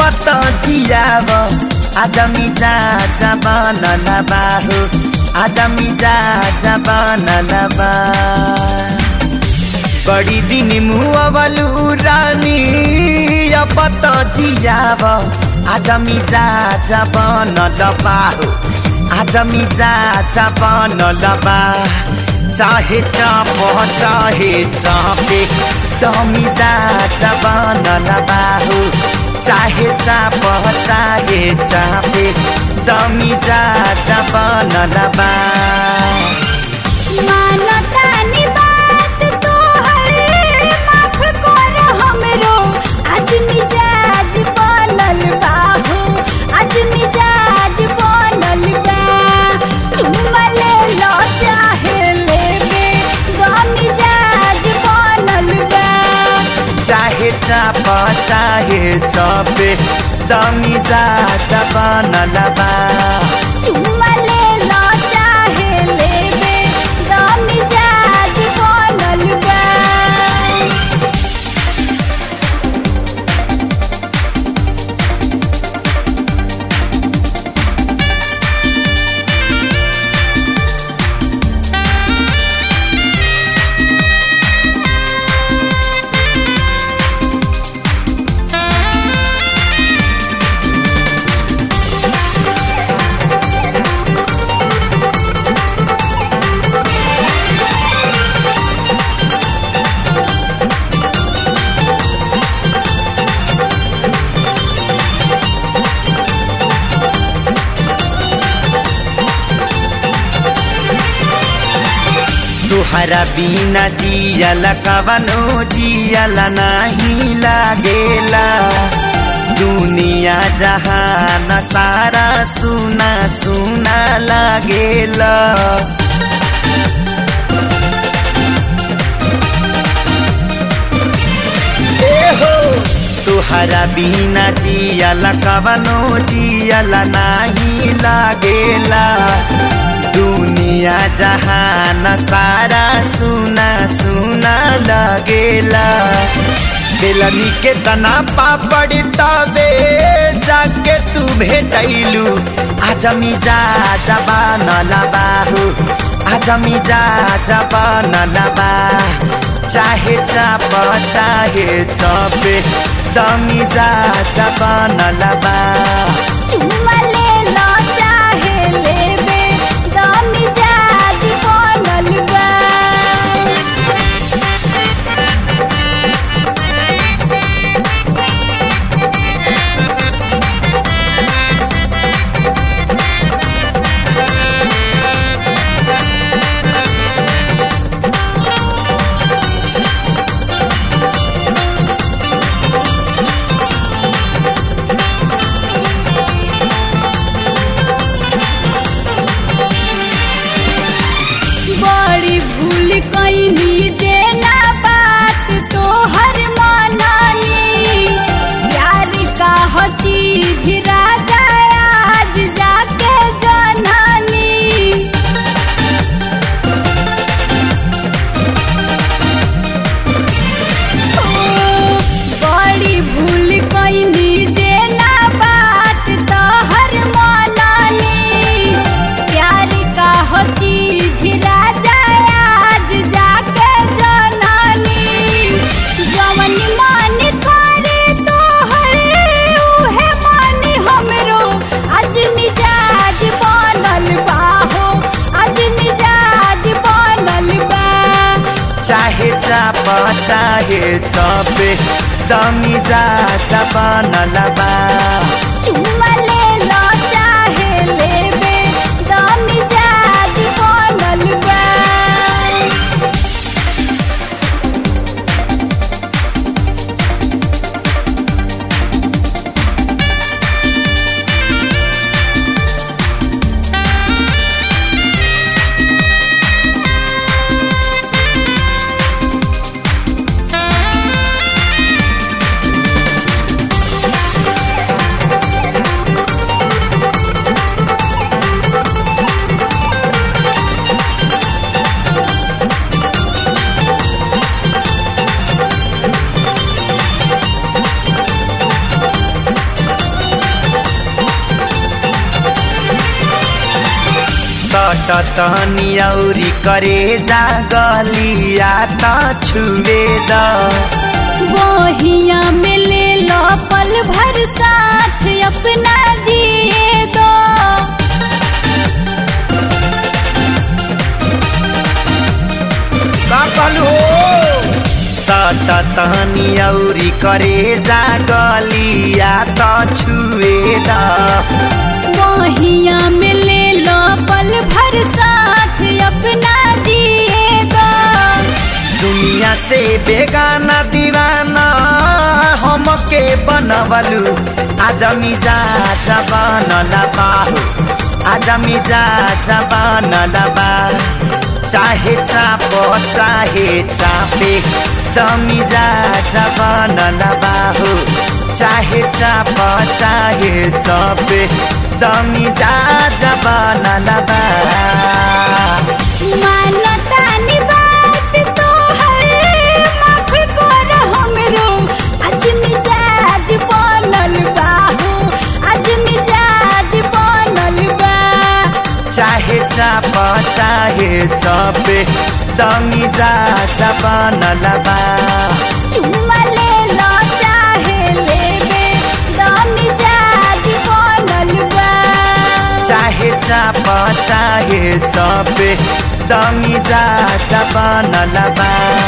पत जियाव आज मिजा जबन लबाहु आज मिजा जबन लबा बड़ी दिन मुअवलु रानी पत जियाव आज मिजा जबन लबाहु आज मिजा जबन लबा चाहे चाप चाहे चापे दमिजा जबन लबाहु चाहे चाप चाहे चापे दमिजा जबन लबा मानतानी बात तोहर माफ कर हमरो आज मिजाज बनल बाहो आज मिजाज बनल बा चुम्मा ले लो चाहे लेबे ग मिजाज बनल बा चाहे चाप चाहे चापे दमिजा जबन लबा चुम्मा ले लो चाहे लेबे ग मिजाज बनल बा तुहरा बिना जियल कवनो जियल नहीं लागेला दुनिया जहान सारा सुना सुना लागेला एहो तुहरा बिना जियल कवनो जियल नहीं लागेला दुनिया जहान सारा सुना सुना लगेला बेलनी के तना पापड़ तबे जाके तू भेटैलू आज मिजा जबान लबाहु आज मिजा जबान लबा चाहे चाप चाहे चपे दमिजा जबान लबा चुम्मा ले लो चाहे लेबे ग मिजाज बनल बा बड़ी भूल कैनी जे ना बात तोहर मननी प्यार का हो चीज राजा आज जाके जननी बड़ी भूल कैनी जे ना बात तोहर मननी प्यार का हो चीज राजा आज जाके जननी जवन मन करे तोहर उहे मन हमरो आज मिजाज बनल बा हो आज मिजाज बनल बा चाहे चाप चाहे चपे दमिजा जबान लबा चुम्मा ले लो चाहे लेबे ग मिजाज बनल बा सटतनी औरी करे जा गलिया त छुए द बहिया में ले लो पल भर साथ अपना जिए दो सटतनी औरी करे जा गलिया त छुए द बहिया में ले लो पल भर साथ अपना जिए दो दुनिया से बेगाना दीवाना हमके बनवलू आज मिजा बनला बाहू आज मिजा बनला बा चाहे चाप चाहे चापे तमिजा बनला बाहू चाहे चाप चाहे चपे तमिजा बनला बा मानतानी बात तोहर माफ कर हमरो आज मिजाज बनल बाहू आज मिजाज बनल बा चाहे चाप चाहे चपे दमी जा बनला बा चुम्मा ले लो चाहे लेबे द मिजाज बनल बा चाहे चाप चाहे चपे दमी जा बनला बा